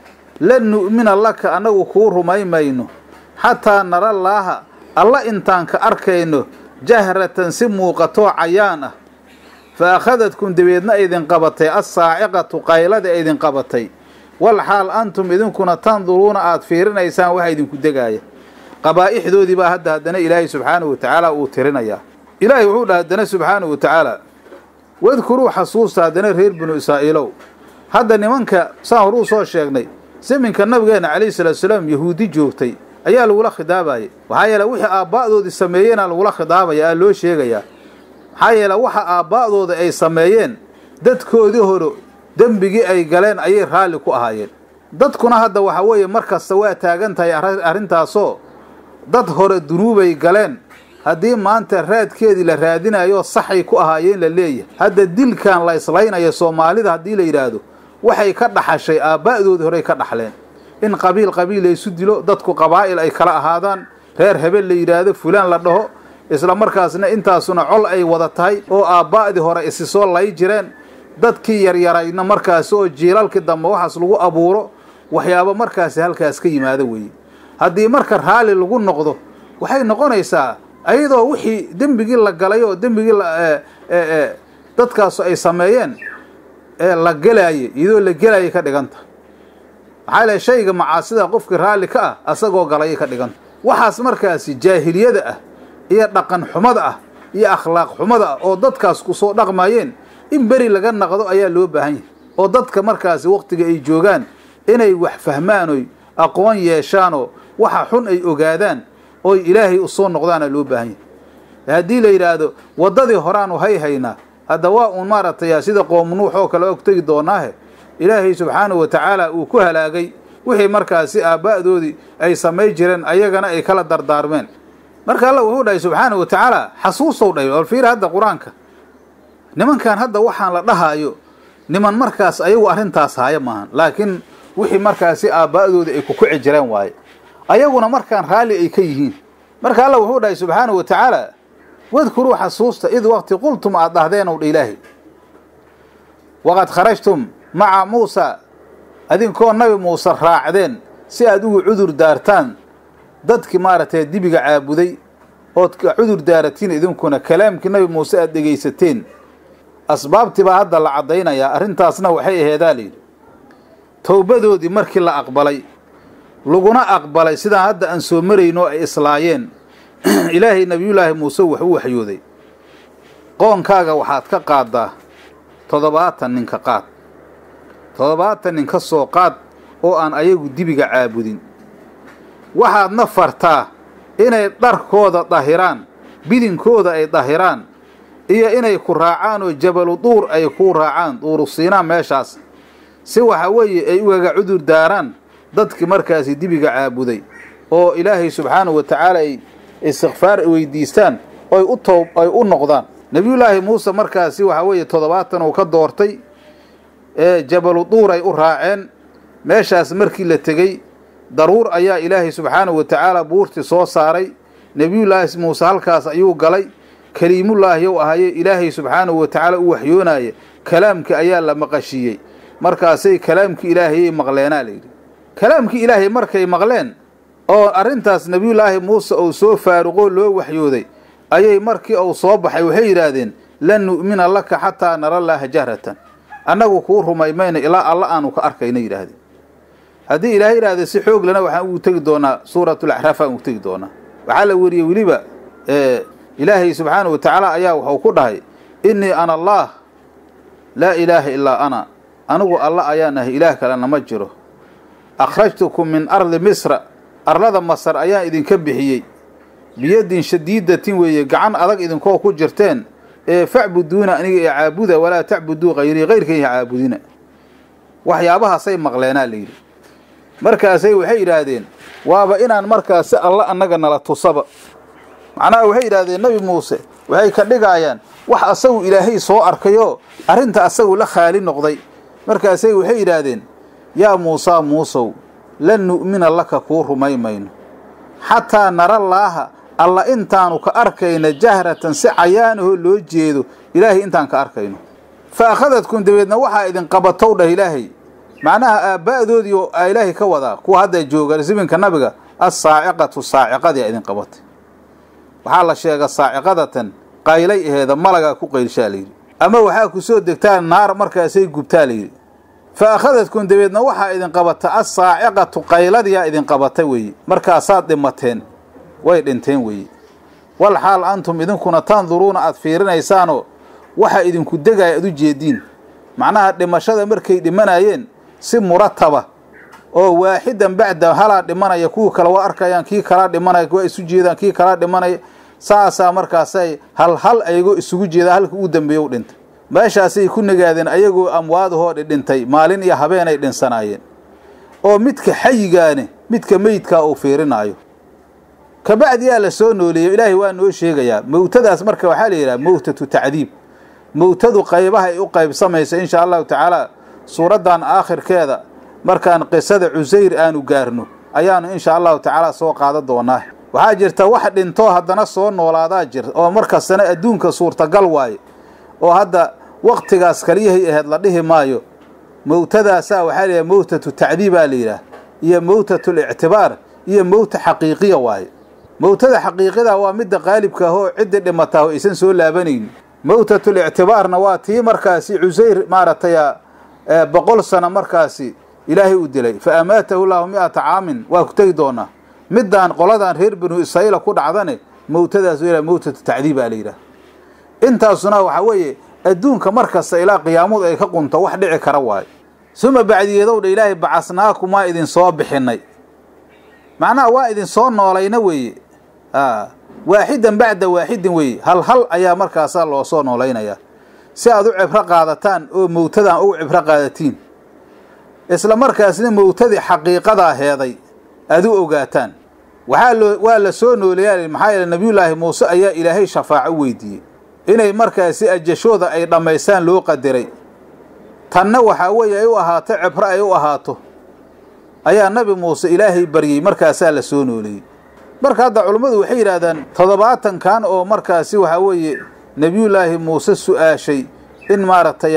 lan nu'mina laka annagu kuu rumaymayno xataa nara laaha alla intaan ka arkayno jahratan si muuqatoo cayaan ah fa akhadadkum dabeedna idin qabatay assaaciqatu qaylada idin qabatay wal xaal antum idinkuna tanduruuna aad fiirinaysaan waxa idinku degaaya qabaa'ixdoodii baa hadda haddana ilaahay subxaanahu wa tacaala uu tirinayaa ilaahay wuxuu dhaha haddana subxaanahu wa tacaala wadkuruu xasuusta haddana reer binu israa'iilow hadda nimanka saan horuu soo sheegnay siminka nabigeenna calayhi salaatu salaam yahuudi joogtay ayaa lagula khidaabayay waxaa yeele wixii aaba'doodii sameeyeenaa lagula khidaabaya aa loo sheegayaa maxaa yeele waxa aaba'dooda ay sameeyeen dadkoodii hore dembigii ay galeen ayay raalli ku ahaayeen dadkuna hadda waxa weeye mar kasta waa taagan tahay arrintaasoo dad hore dunuubay galeen haddii maanta raadkeedii la raadinayo saxay ku ahaayeen la leeyahay hadda dilkan la islaynayo soomaalida haddii la yidhaahdo waxay ka dhaxashay aabba'doodii horey ka dhaxleen in qabiil qabiil laysu dilo dadku qabaa'il ay kala ahaadaan reer hebel la yidhaahdo fulaan la dhaho isla markaasna intaasuna col ay wada tahay oo aabba'dii hore isi soo lay jireen dadkii yaryarayna markaasi oo jiilalkii dambe waxaas lagu abuuro waxyaabo markaasi halkaas ka yimaado weeye haddii marka raalli lagu noqdo waxay noqonaysaa ayadoo wixii dembigii la galay oo dembigii dadkaasu ay sameeyeen ee la gelaayay iyadoo la gelaayay ka dhiganta maxaa ilahay shayga macaasida qofkii raalli ka ah asagoo galayay ka dhiganta waxaas markaasi jaahiliyada ah iyo dhaqan xumada ah iyo akhlaaq xumada ah oo dadkaas ku soo dhaqmayeen in beri laga naqdo ayaa loo baahan yahay oo dadka markaasi wakhtiga ay joogaan inay wax fahmaan oy aqoon yeeshaanoo waxa xun ay ogaadaan oy ilaahay u soo noqdaana loo baahan yahay haddii la yidhaahdo waddadii horaanu hay haynaa hadda waa uun maaragtay sida qoom nuux oo kale og tegi doonaahe ilaahay subxaanahu wa tacaala uu ku halaagay wixii markaasi aabba'doodii ay samay jireen ayagana ay kala dardaarmeen marka alla wuxuu dhahay subxaanahu wa tacaala xasuustow dhahay bal fiir hadda qur-aanka nimankan hadda waxaan la dhahaayo niman markaas ayagu arrintaas haya maahan laakiin wixii markaasi aabba'doodii ay ku kici jireen waaye ayaguna markaan raalli ay ka yihiin marka alla wuxuu dhahay subxaanahu wa tacaala wadkuruu xasuusta id waqti qultum aad dhahdeen ow dha ilaahay waqad kharajtum maca muusa adinkoo nabi muuse raacdeen si aad ugu cudur daartaan dadkii maaragtay dibiga caabuday ood cudur daaratiin idinkuna kalaamkii nabi muuse aad dhegaysateen asbaabtii baa hadda la caddaynayaa arrintaasna waxay aheedaa layidhi towbadoodii markii la aqbalay laguna aqbalay sidaan hadda aan soo marayno ay islaayeen ilaahay nebiyullaahi muuse wax u waxyooday qoonkaaga waxaad ka qaaddaa toddobaatan ninka qaad toddobaatan nin ka soo qaad oo aan ayagu dibiga caabudin waxaadna fartaa inay dharkooda dahiraan bidinkooda ay dahiraan iyo inay ku raacaan oo jabalu duur ay ku raacaan duuru siinaan meeshaas si waxa weeye ay ugaga cudur daaraan dadkii markaasi dibiga caabuday oo ilaahay subxaanahu wa tacaala ay istikfaar weydiistaan oy u toob ay u noqdaan nebiyullaahi muuse markaasi waxaa weeye toddobaatan uu ka doortay ee jabalu duur ay u raaceen meeshaas markii la tegey daruur ayaa ilaahay subxaanahu wa tacaala buurtii soo saaray nebiyullaahi muuse halkaas ayuu galay keliimullaahi ou ahaye ilaahay subxaanahu wa tacaala u waxyoonaya kalaamkii ayaa la maqashiiyey markaasay kalaamkii ilaahayay maqleenaa layidhi kalaamkii ilaahay markay maqleen oo arrintaas nebiyullaahi muuse uu soo faaruqoo loo waxyooday ayay markii uu soo baxay waxay yidhaahdeen lan nu'mina laka xataa nara laaha jahratan annagu kuu rumaymayna ilaa alla aanu ka arkayna yidhaahdeen haddii ilaahay yidhahdee si xoog lana waxaan ugu tegi doonaa suuratulaxraaf aan ugu tegi doonaa waxaa la weriyey weliba ilaahay subxaanahu wa tacaala ayaa wuxuu ku dhahay innii ana allaah laa ilaaha ilaa ana anigu alla ayaan ahay ilaah kalena ma jiro akhrajtukum min ardi misra arlada masar ayaan idinka bixiyey biyadin shadiidatin weeye gacan adag idinkoo ku jirteen ee facbuduuna aniga ee caabuda walaa tacbuduu hayrii kayrkayha caabudina waxyaabahaasay maqleenaa layidhi markaasay waxay yidhaahdeen waaba inaan markaasi alla annaga nala tusaba macnaha waxay yidhahdeen nebi muuse waxay ka dhigaayaan wax asagu ilaahay soo arkayoo arrinta asagu la khaali noqday markaasay waxay yidhaahdeen yaa muusaa muusow lan nu'mina laka kuu rumay mayno xataa nara laaha alla intaanu ka arkayna jahratan si cayaanahoo loo jeedo ilaahay intaan ka arkayno fa akhadadkum dabeedna waxaa idin qabatow dhah ilaahay macnaha aabba'doodii oo aa ilaahay ka wadaa kuwa hadda jooga siminka nabiga assaaciqatu saaciqadii a idin qabatay waxaa la sheega saaciqadatan qaylay aheeda malagaa ku qaylshaa layidhi ama waxaa ku soo degtaan naar markaasay gubtaa layidhi fa akhadadkum dabeedna waxaa idin qabata assaaciqatu qayladiyaa idin qabata weeye markaasaad dhimateen way dhinteen weeye wal xaal antum idinkuna tanduruuna aad fiirinaysaanoo waxa idinku degaya ad u jeediin macnaha dhimashada markay dhimanayeen si murataba oo waaxidan bacda halaa dhimanaya kuwii kale waa arkayaan kii kalaa dhimanaya waa isu jeedaan kii kalaa dhimanaya saasaa markaasay hal hal ayagoo isugu jeeda halka uu dambeeya u dhintay meeshaasay ku nagaadeen ayagoo amwaadahoo dhidhintay maalin iyo habeenay dhinsanaayeen oo midka xayigaane midka meydkaa uu fiirinaayo kabacdiyaa la soo nooleeyey ilaahay waa noo sheegayaa mowtadaas marka waxaa la yidhaha mowtatu tacdiib mowtadu qaybaha ay u qaybsamaysa insha allahu tacaala suuraddan aakhirkeeda markaan qisada cusayr aanu gaarno ayaanu insha allahu tacaala soo qaadan doonaa waxaa jirta wax dhintoo haddana soo noolaadaa jir oo markastana adduunka suurtagal waaye oo hadda waktigaas kaliyahay ahayd la dhihi maayo mowtadaasaa waxaa la yidhaha mowtatu tacdiibaa la yidhaah iyo mowtatu lictibaar iyo mowta xaqiiqiya waaye mowtada xaqiiqida waa midda qaalibka ah oo ciddii dhimataa oo aysan soo laabanaynin mowtatul ictibaarna waa tii markaasi cusayr maaragtay boqol sano markaasi ilaahay u dilay fa amaatahu llahu mi-ata caamin waa ku tegi doonaa middaan qoladan reer banu israa'iila ku dhacdane mowtadaas la mowtatu tacdiibaa la yidhaah intaasuna waxaa weeye adduunka mar kasta ilaa qiyaamadu ay ka qunto wax dhici kara waayo suma bacdiyeedow dha ilaahay bacasnaakum waa idin soo bixinay macnaha waa idin soo noolayna weeye waaxidan bacda waaxidin weeye hal hal ayaa markaasaa loo soo noolaynayaa si aad u cibro qaadataan oo mowtadaan ugu cibro qaadatiin isla markaasna mowtadii xaqiiqadaa heeday aad u ogaataan waxaa loo waa la soo nooleeyaa maxaa yeele nabiyullaahi muuse ayaa ilaahay shafaaco weydiiyey inay markaasi ajashooda ay dhammaystaan loo qadiray tanna waxaa weeye ay u ahaato cibro ay u ahaato ayaa nabi muuse ilaahay baryey markaasaa la soo nooleeyey marka hadda culummadu waxay yidhaahdaan toddobaatankan oo markaasi waxaa weeye nebiyullaahi muuse su-aashay in maaragtay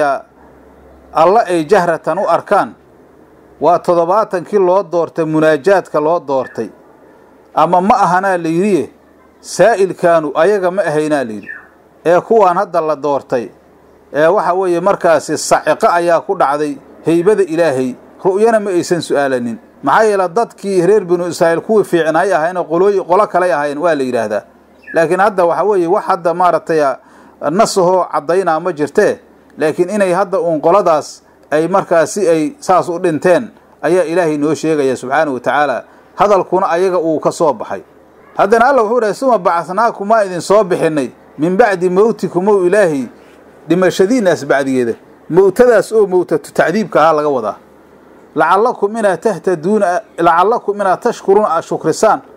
alla ay jahratan u arkaan waa toddobaatankii loo doortay munaajaadka loo doortay ama ma ahanaa la yidhiye saa'ilkaanu ayaga ma ahaynaa layidhi ee kuwaan hadda la doortay ee waxa weeye markaasi saciqo ayaa ku dhacday heybada ilaahay ru'yana ma aysan su'aalanin maxaa yeele dadkii reer binu israa'iil kuwii fiicnaay ahaynoo qolooyi qolo kalay ahayn waa la yidhaahdaa laakiin hadda waxa weeye wax hadda maaragtay nasahoo caddaynaa ma jirtee laakiin inay hadda uun qoladaas ay markaasi ay saas u dhinteen ayaa ilaahay noo sheegaya subxaanahu wa tacaala hadalkuna ayaga uu ka soo baxay haddana alla wuxuu dhahay suma bacasnaakum maa idin soo bixinay min bacdi mowtikum ow ilaahay dhimashadiinaas bacdigeeda mowtadaas oo mowtatu tacdiibka ahaa laga wadaa lacallakum inaad tahtaduuna lacallakum inaad tashkuruuna aad shukrisaan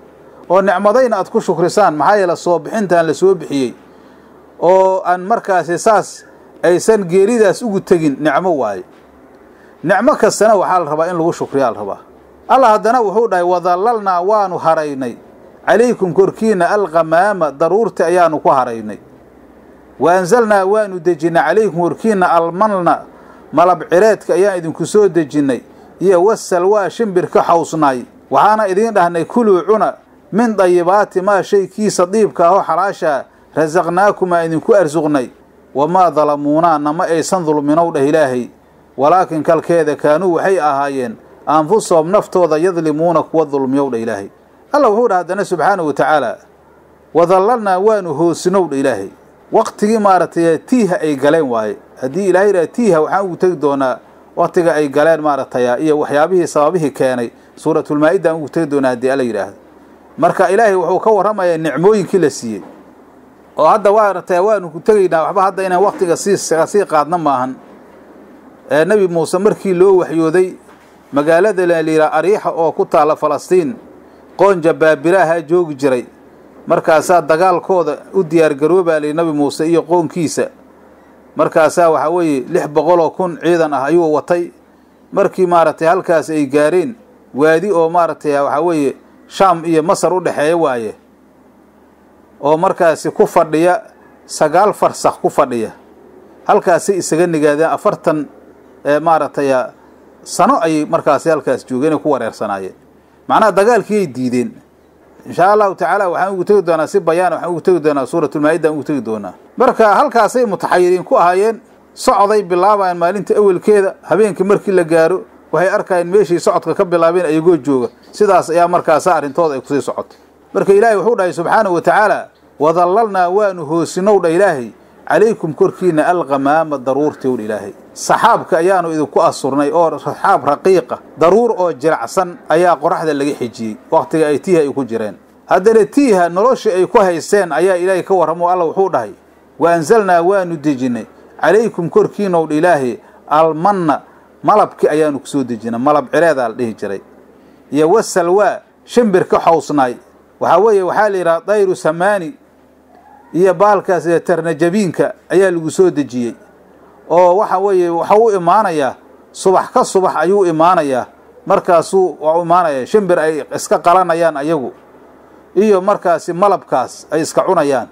oo nicmadayna aad ku shukrisaan maxaa yeele soo bixintaan la soo bixiyey oo aan markaasi saas aysan geeridaas ugu tegin nicmo waaye nicmo kastana waxaa la rabaa in lagu shukriyaa la rabaa allah haddana wuxuu dhahay wadallalnaa waanu haraynay calaykum korkiina alqamaama daruurti ayaanu ku haraynay wa anzalnaa waanu dejinnay calaykum korkiina almanna malab cireedka ayaan idinku soo dejinnay iyo wasalwaa shimbirka xawsnaay waxaana idiin dhahnay kuluu cuna min dayibaati maa shay kiisa diibka ahoo xalaashaa rasaqnaakumaa idinku arsuqnay wamaa dalamuunaa nama aysan dulminow dheh ilaahay walaakin kalkeeda kaanuu waxay ahaayeen anfusahum naftooda yadlimuuna kuwa dulmiyow dha ilaahay alla wuxuu dha haddana subxaanahu wa tacaala wadallalnaa waanu hoosinow dha ilaahay waqtigii maaragtay tiiha ay galeen waaye haddii ilaahay yidhaha tiiha waxaan ugu tegi doonaa waktiga ay galeen maaragtay iyo waxyaabihii sababihii keenay suuratulmaa-ida aan ugu tegi doonaa haddii alla yidhaahdo marka ilaahay wuxuu ka warramayaa nicmooyinkii la siiyey oo hadda waaragtay waanu ku tegaynaa waxba hadda inaan waktiga sii sii qaadna maahan ee nebi muuse markii loo waxyooday magaalada layidhaha ariixa oo ku taalla falastiin qoonja baabiraahaa joogi jiray markaasaa dagaalkooda u diyaargaroobaa layidhi nabi muuse iyo qoonkiisa markaasaa waxaa weeye lix boqoloo kun ciidan ah ayuu watay markii maaragtay halkaas ay gaareen waadi oo maaragtay waxaa weeye shaam iyo masar u dhexeeya waaye oo markaasi ku fadhiya sagaal farsakh ku fadhiya halkaasay isaga nigaadeen afartan maaragtay sano ayay markaasi halkaas joogeen ay ku wareersanaayeen macnaha dagaalkiiyay diideen inshaa allahu tacaala waxaan ugu tegi doonaa si bayaan waxaan ugu tegi doonaa suuratulmaa-ida aan ugu tegi doonaa marka halkaasay mutaxayiriin ku ahaayeen socday bilaabayaan maalinta awelkeeda habeenkii markii la gaaro waxay arkayeen meeshii socodka ka bilaabeen ayagoo jooga sidaas ayaa markaasa arrintooda ay kusii socotay marka ilaahay wuxuu dhahay subxaanahu wa tacaala wadallalnaa waanu hoosinow dha ilaahay calaykum korkiina alqamaama daruurtiw dha ilaahay saxaabka ayaanu idinku asurnay oo saxaab raqiiqa daruur oo jiracsan ayaa qoraxda laga xijiyey wakhtiga ay tiiha ay ku jireen haddana tiiha noloshii ay ku haysteen ayaa ilaahay ka warramo alla wuxuu dhahay wa anzalnaa waanu dejinnay calaykum korkiinow dha ilaahay almanna malabki ayaanu ku soo dejinay malab cireedaa la dhihi jiray iyo wasalwaa shimbirka xawsnaay waxaa weeye waxaa la yidhaha dayru samaani iyo baalkaas tarnajabiinka ayaa lagu soo dejiyey oo waxa weeye waxau u imaanayaa subax ka subax ayuu u imaanayaa markaasuu waa u imaanaya shimbir ay iska qalanayaan ayagu iyo markaasi malabkaas ay iska cunayaan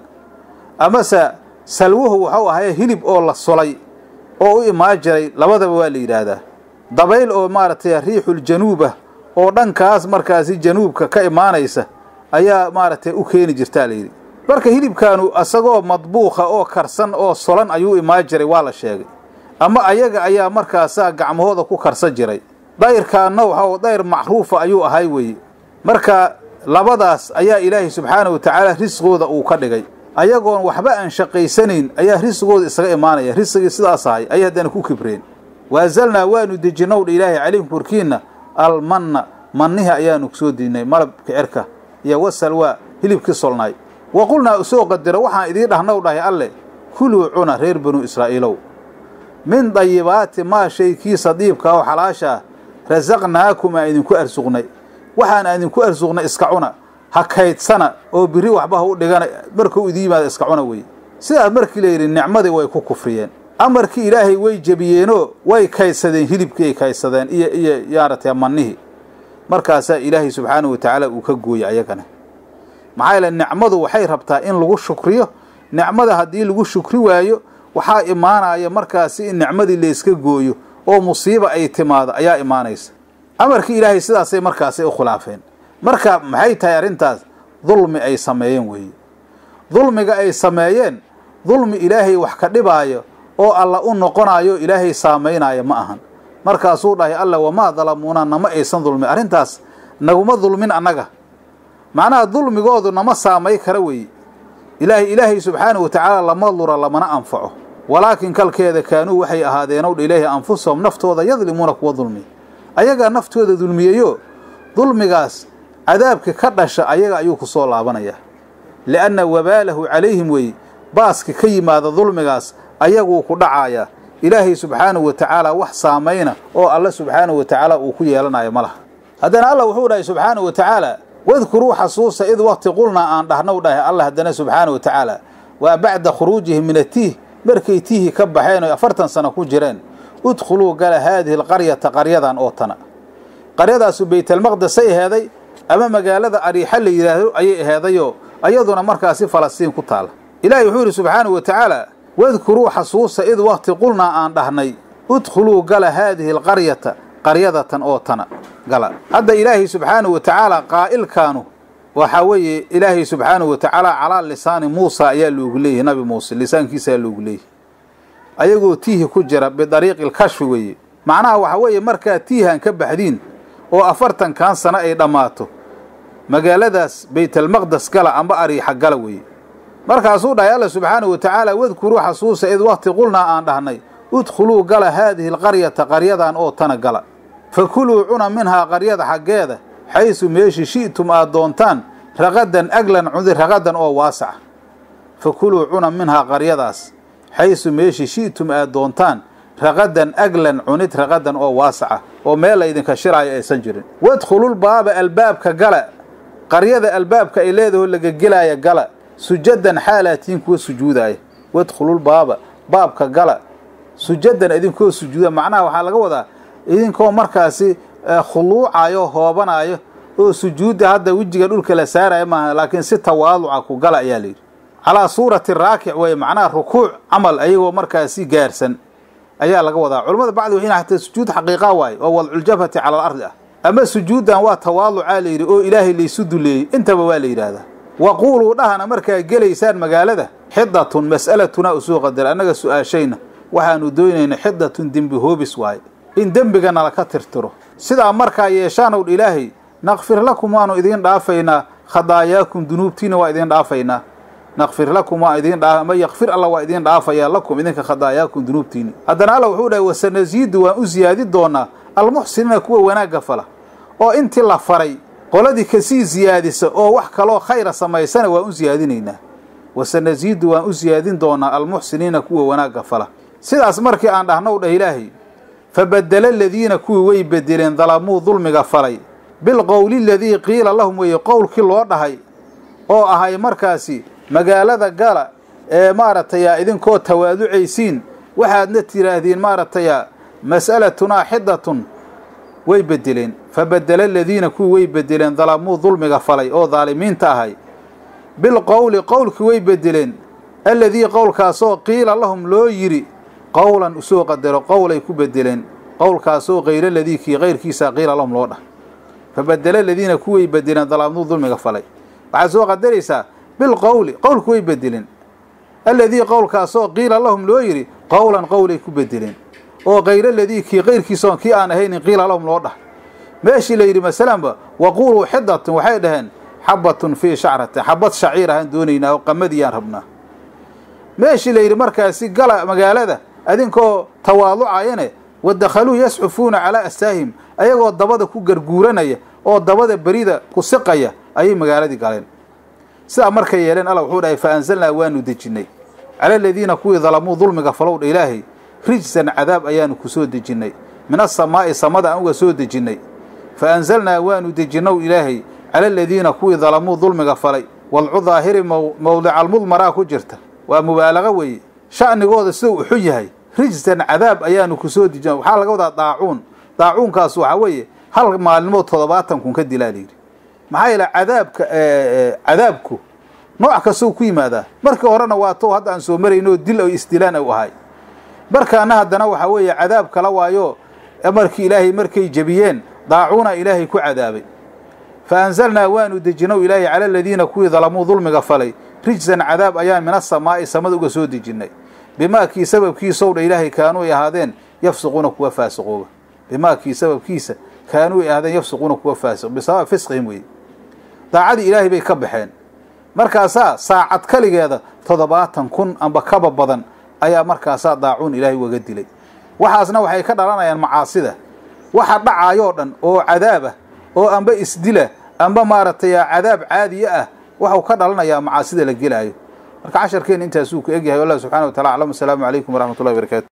amase salwuhu waxau ahaya hilib oo la sulay oo u imaan jiray labadaba waa la yidhaahdaa dabayl oo maaragtay riixuljanuub ah oo dhankaas markaasi januubka ka imaanaysa ayaa maaragtay u keeni jirtaa layidhi marka hilibkaanu isagoo madbuuqa oo karsan oo solan ayuu imaan jiray waa la sheegay ama ayaga ayaa markaasaa gacmahooda ku karsan jiray dayrkaanna waxa dayr macruufa ayuu ahay weye marka labadaas ayaa ilaahay subxaanahu wa tacaala risqooda uu ka dhigay ayagoon waxba aan shaqaysanayn ayaa risqooda isaga imaanaya risqigii sidaas ahay ayay haddana ku kibreen waazalnaa waanu dejinowdha ilaahay calaykum korkiinna almanna mannihi ayaanu soo diinay malabka cirka iyo wasalwaa hilibkii solnaay wa qulnaa usoo qadiro waxaan idiin dhahnow dhahay alle kuluu cuna reer banu israa'iilow min dayibaati maa shay kii sadiibka oo xalaasha ah rasaqnaakum aan idinku arsuqnay waxaan aan idinku arsuqnay iska cuna ha kaydsana oo biri waxba ha u dhigana markuu idin yimaada iska cuna weye sidaas markii la yidhi nicmadii way ku kufriyeen amarkii ilaahay way jebiyeenoo way kaydsadeen hilibkii ay kaydsadeen iyo iyo yaaratee mannihii markaasaa ilaahay subxaanahu wa tacaala uu ka gooyey ayagana maxaa yeele nicmadu waxay rabtaa in lagu shukriyo nicmada haddii lagu shukri waayo waxaa imaanaya markaasi in nicmadii layska gooyo oo musiiba ay timaado ayaa imaanaysa amarkii ilaahay sidaasay markaasi u khilaafeen marka maxay tahay arrintaas dulmi ay sameeyeen weeye dulmiga ay sameeyeen dulmi ilaahay wax ka dhibaayo oo alla u noqonayo ilaahay saamaynaayo ma ahan markaasuu dhahay alla wamaa dalamuuna nama aysan dulmin arrintaas naguma dulmin annaga macnaha dulmigoodu nama saamay kara weeye ilaahay ilaahay subxaanahu wa tacaala lama lura lamana anfaco walaakin kalkeeda kaanuu waxay ahaadeenow dha ilaahi anfusahum naftooda yadlimuuna kuwa dulmiya ayagaa naftooda dulmiyeyo dulmigaas cadaabka ka dhasha ayaga ayuu ku soo laabanayaa lianna wabaalahu calayhim weeye baaska ka yimaada dulmigaas ayaguu ku dhacayaa ilaahay subxaanahu wa tacaala wax saamayna oo alle subxaanahu wa tacaala uu ku yeelanayo ma laha haddana allah wuxuu dhahay subxaanahu wa tacaala wadkuruu xasuusa id waqti qulnaa aan dhahnow dhahay allah haddana subxaana wa tacaala waa bacda khuruujihi min atiih markay tiihi ka baxeen oy afartan sano ku jireen udkhuluu gala haadihi alqaryata qaryadan oo tana qaryadaasu baytalmaqdesay aheeday ama magaalada ariixa la yidhaahdo ayay aheedayoo ayaduna markaasi falastiin ku taala ilaahay wuxuu yidhi subxaanahu wa tacaala wadkuruu xasuusa id waqti qulnaa aan dhahnay udkhuluu gala haadihi alqaryata qaryadatan oo tana gala hadda ilaahay subxaanahu wa tacaala qaa'ilkaanu waxaa weeye ilaahay subxaanahu wa tacaala calaa lisaani muusa ayaa loogu leeyahay nabi muuse lisaankiisa ayaa loogu leeyahay ayagoo tiihi ku jira bidariiqi lkashfi weeye macnaha waxa weeye markaa tiihan ka baxdiin oo afartankan sano ay dhammaato magaaladaas baytalmaqdes gala amba ariixa gala weeye markaasuu dhahay alla subxaanahu wa tacaala wadkuruu xasuusa id waqti qulnaa aan dhahnay udkhuluu gala haadihi alqaryata qaryadan oo tana gala fakuluu cuna minhaa qaryada xaggeeda xaysu meeshi shi'tum aad doontaan raqadan aglan cudi raqadan oo waasaca fakuluu cuna minhaa qaryadaas xaysu meeshi shi'tum aad doontaan raqadan aglan cunid raqadan oo waasaca oo meel laydinka shiraayo aysan jirin wadkhulul baaba albaabka gala qaryada albaabka ay leedaho laga gelaaya gala sujadan xaalaatiin kuwa sujuudaaya wadkhulul baaba baabka gala sujadan idinkoo sujuuda macnaha waxaa laga wadaa idinkoo markaasi khuluucayo hoobanaayo oo sujuudda hadda wejiga dhulka la saaraya maaha laakiin si tawaaduca ku gala ayaa layidhi calaa suurati raakic weye macnaha rukuuc camal ayagoo markaasi gaarsan ayaa laga wadaa culamada bacdi waxay hataa sujuud xaqiiqa waaye oo wadculjabhati cala alardi ah ama sujuuddan waa tawaaducaa layidhi oo ilaahay laysu duleeyey intaba waa la yidhaahdaa waquuluu dhahana markaa gelaysaan magaalada xidatun mas'alatunaa usoo qadar annaga su-aashayna waxaanu doonayna xidatun dembi hoobis waaye in dembiga nala ka tirtiro sidaa markaa yeeshaanow ilaahay nakfir lakum waanu idiin dhaafaynaa khadaayaakum dunuubtiina waa idiin dhaafaynaa nakfir lakum waa idiin dhaa ama yakfir alla waa idiin dhaafayaa lakum idinka khadaayaakum dunuubtiini haddana alla wuxuu dhahay wasanasiidu waan u siyaadi doonaa almuxsiniina kuwa wanaagga fala oo intii la faray qoladii kasii siyaadisa oo wax kaloo khayra samaysana waan u siyaadinaynaa wasanasiidu waan u siyaadin doonaa almuxsiniina kuwa wanaagga fala sidaas markii aan dhahnow dhah ilaahay fabadela aladiina kuwii way bedeleen dalamuu dulmiga falay bilqowli aladii qiila lahum weeye qowlkii loo dhahay oo ahay markaasi magaalada gala ee maaragtaya idinkoo tawaaducaysiin waxaadna tidhaahdeen maaragtaya mas'alatunaa xidatun way bedeleen fabadela aladiina kuwii way bedeleen dalamuu dulmiga falay oo daalimiinta ahay bilqowli qowlkii way bedeleen alladii qowlkaasoo qiila lahum loo yidhi qowlan usoo qadaro qowlay ku bedeleen qowlkaasoo kayra ladii kii kayrkiisa qiila lahum loo dhah fabadela aladiina kuway bedeleen dalamuu dulmiga falay waxaad soo qadaraysaa bilqowli qowlku way bedeleen alladii qowlkaasoo qiila lahum loo yidhi qowlan qowlay ku bedeleen oo kayra ladii kii kayrkiisaon kii aan ahaynin qiila lahum loo dhah meeshii la yidhi masalanba waquuluu xidatun waxay dhaheen xabatun fii shacratin xabad shaciir ahaan doonaynaa oo qamadiyaan rabnaa meeshii la yidhi markaasi gala magaalada adinkoo tawaaducayane wadakhaluu yasxufuuna calaa astaahim ayagoo dabada ku garguuranaya oo dabada berida ku siqaya ayay magaaladii galeen sidaa markay yeeleen alla wuxuu dhahay fa anzalnaa waanu dejinnay cala aladiina kuwii dalamuu dulmiga falowdha ilaahay rijsan cadaab ayaanu ku soo dejinnay min asamaa'i samada aan uga soo dejinnay fa anzalnaa waanu dejinnow ilaahay cala aladiina kuwii dalamuu dulmiga falay wadcu daahiri mowdica almudmaraa ku jirta waa mubaalaqa weeye sha'nigooda sidau uxun yahay rijsan cadaab ayaanu ku soo dejina waxaa laga wadaa daacuun daacuunkaas waxaa weeye hal maalimood toddobaatan kun ka dilaa layidhi maxaa yeele cadaabka cadaabku nooc kastou ku yimaadaa markii horena waa tow hadda aan soo marayno dil o isdilaan u ahay markaana haddana waxaa weeye cadaab kala waayo markii ilaahay markay jebiyeen daacuuna ilaahay ku cadaabay fa anzalnaa waanu dejinow ilaahay cala aladiina kuwii dalamuu dulmiga falay rijsan cadaab ayaan min asamaa'i samada uga soo dejinnay bimaakii sababkiisow dha ilaahay kaanuu ay ahaadeen yafsiquuna kuwa faasiqooba bimaakii sababkiisa kaanuu ay ahaadeen yafsiquuna kuwa faasiq bisabab fisqihim weeye daacadii ilaahay bay ka baxeen markaasaa saacad kaligeeda toddobaatan kun amba kaba badan ayaa markaasaa daacuun ilaahay ugaga dilay waxaasna waxay ka dhalanayaan macaasida waxa dhacaayoo dhan oo cadaab ah oo amba isdila amba maaragtay cadaab caadiye ah waxau ka dhalanayaa macaasida la gelaayo marka casharkeena intaasuu ku egyahay wallah subxana wa tacala aclam asalaamu calaykum waraxmat ullahi barakaatu